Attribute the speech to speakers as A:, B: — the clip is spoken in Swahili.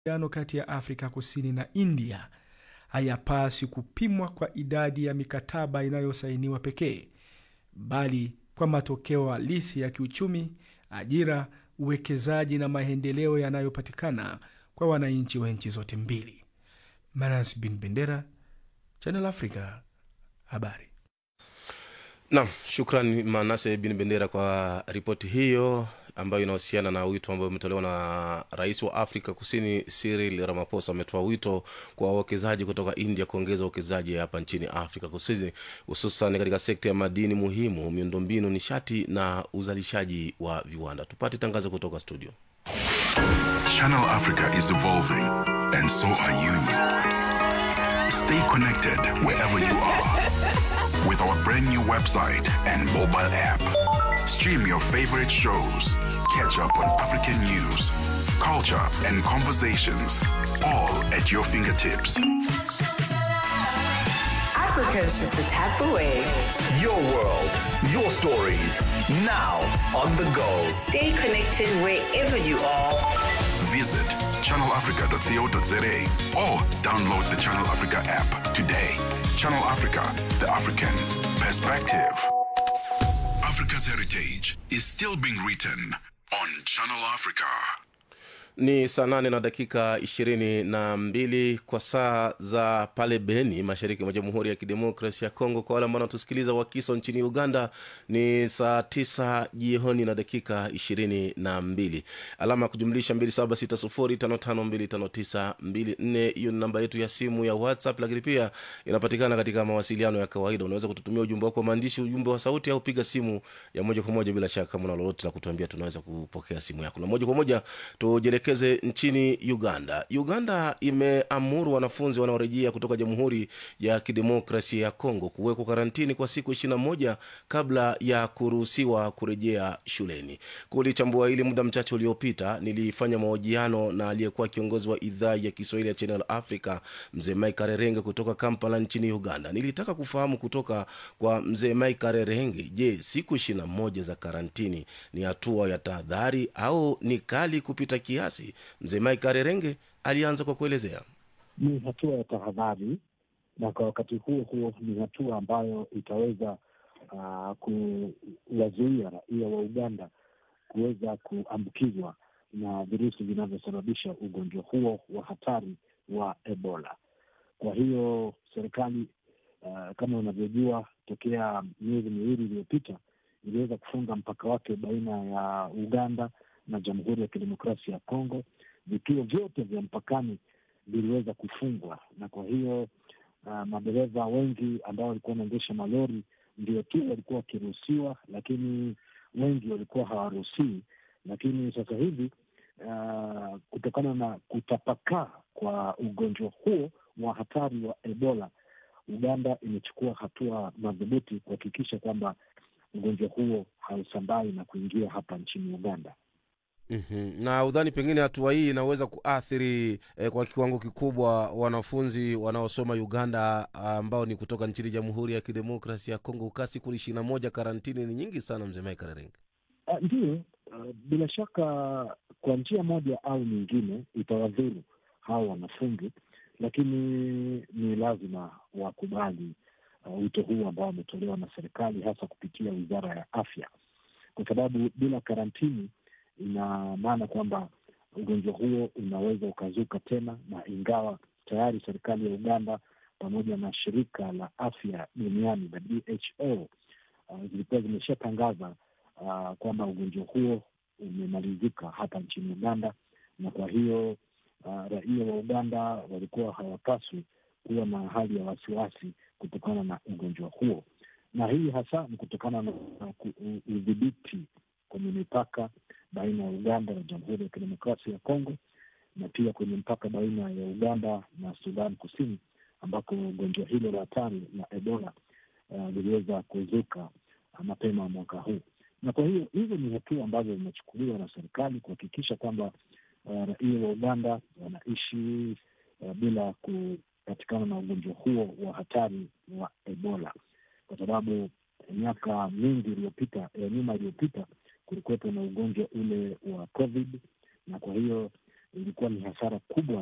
A: uhusiano kati ya Afrika Kusini na India hayapaswi kupimwa kwa idadi ya mikataba inayosainiwa pekee, bali kwa matokeo halisi ya kiuchumi, ajira, uwekezaji na maendeleo yanayopatikana kwa wananchi wa nchi zote mbili. Manas bin Bendera, Channel Africa, habari.
B: Naam, shukran Manase bin Bendera kwa ripoti hiyo ambayo inahusiana na wito ambao umetolewa na rais wa Afrika Kusini Cyril Ramaphosa. Ametoa wito kwa wawekezaji kutoka India kuongeza uwekezaji hapa nchini Afrika Kusini, hususan katika sekta ya madini muhimu, miundombinu, nishati na uzalishaji wa viwanda. Tupate tangazo kutoka studio.
C: Channel Africa is evolving, and so are you. Stay connected wherever you are with our brand new website and mobile app. Stream your favorite shows, catch up on African news, culture, and conversations, all at your fingertips.
D: Africa is just a tap away.
E: Your world, your stories, now on the go.
D: Stay connected wherever you are.
C: Visit channelafrica.co.za or download the Channel Africa app today. Channel Africa, the African perspective. Africa's heritage is still being written on Channel Africa.
B: Ni saa nane na dakika ishirini na mbili kwa saa za pale Beni, mashariki mwa Jamhuri ya Kidemokrasi ya Kongo. Kwa wale ambao wanatusikiliza wakiso nchini Uganda ni saa tisa jioni na dakika ishirini na mbili. Alama ya kujumlisha mbili saba sita sufuri tano tano mbili tano tisa mbili nne. Hiyo ni namba yetu ya simu ya WhatsApp, lakini pia inapatikana katika mawasiliano ya kawaida. Unaweza kututumia ujumbe wako wa maandishi, ujumbe wa sauti, au piga simu ya moja kwa moja. Bila shaka kama una lolote la kutuambia, tunaweza kupokea simu yako na moja kwa moja tujelekeze nchini Uganda. Uganda imeamuru wanafunzi wanaorejea kutoka Jamhuri ya Kidemokrasia ya Kongo kuwekwa karantini kwa siku ishirini na moja kabla ya kuruhusiwa kurejea shuleni. Kulichambua hili muda mchache uliopita, nilifanya mahojiano na aliyekuwa kiongozi wa idhaa ya Kiswahili ya Channel Africa, mzee Mike Rerenge kutoka Kampala nchini Uganda. Nilitaka kufahamu kutoka kwa mzee Mike Rerenge, je, siku ishirini na moja za karantini ni hatua ya tahadhari au ni kali kupita kiasi? Mzee Mike Arerenge alianza kwa kuelezea.
F: Ni hatua ya tahadhari, na kwa wakati huo huo ni hatua ambayo itaweza uh, kuwazuia raia wa Uganda kuweza kuambukizwa na virusi vinavyosababisha ugonjwa huo wa hatari wa Ebola. Kwa hiyo serikali uh, kama unavyojua, tokea miezi miwili iliyopita iliweza kufunga mpaka wake baina ya Uganda na Jamhuri ya Kidemokrasia ya Kongo. Vituo vyote vya mpakani viliweza kufungwa, na kwa hiyo uh, madereva wengi ambao walikuwa wanaendesha malori ndio tu walikuwa wakiruhusiwa, lakini wengi walikuwa hawaruhusiwi. Lakini sasa hivi uh, kutokana na kutapakaa kwa ugonjwa huo wa hatari wa Ebola, Uganda imechukua hatua madhubuti kuhakikisha kwamba ugonjwa huo hausambai na kuingia hapa nchini Uganda.
B: Mm-hmm. Na udhani pengine hatua hii inaweza kuathiri eh, kwa kiwango kikubwa wanafunzi wanaosoma Uganda ambao ni kutoka nchini Jamhuri ya Kidemokrasi ya Kongo. Ukaa siku ishirini na moja karantini ni nyingi sana, mzee Mike Rerenge.
F: Uh, ndiyo, uh, bila shaka kwa njia moja au nyingine itawadhuru hao wanafunzi, lakini ni lazima wakubali wito uh, huu ambao umetolewa na serikali hasa kupitia wizara ya afya, kwa sababu bila karantini ina maana kwamba ugonjwa huo unaweza ukazuka tena, na ingawa tayari serikali ya Uganda pamoja na shirika la afya duniani la WHO uh, zilikuwa zimeshatangaza uh, kwamba ugonjwa huo umemalizika hapa nchini Uganda, na kwa hiyo uh, raia wa Uganda walikuwa hawapaswi kuwa na hali ya wasiwasi kutokana na ugonjwa huo, na hii hasa ni kutokana na udhibiti kwenye mipaka baina ya Uganda na Jamhuri ya Kidemokrasia ya Kongo na pia kwenye mpaka baina ya Uganda na Sudan Kusini ambako gonjwa hilo la hatari la Ebola liliweza uh, kuzuka uh, mapema mwaka huu. Na kwa hiyo hizo ni hatua ambazo zimechukuliwa na serikali kuhakikisha kwamba uh, raia wa Uganda wanaishi uh, bila kupatikana na ugonjwa huo wa hatari wa Ebola, kwa sababu miaka mingi iliyopita ya nyuma iliyopita kulikuwepo na ugonjwa ule wa COVID, na kwa hiyo ilikuwa ni hasara kubwa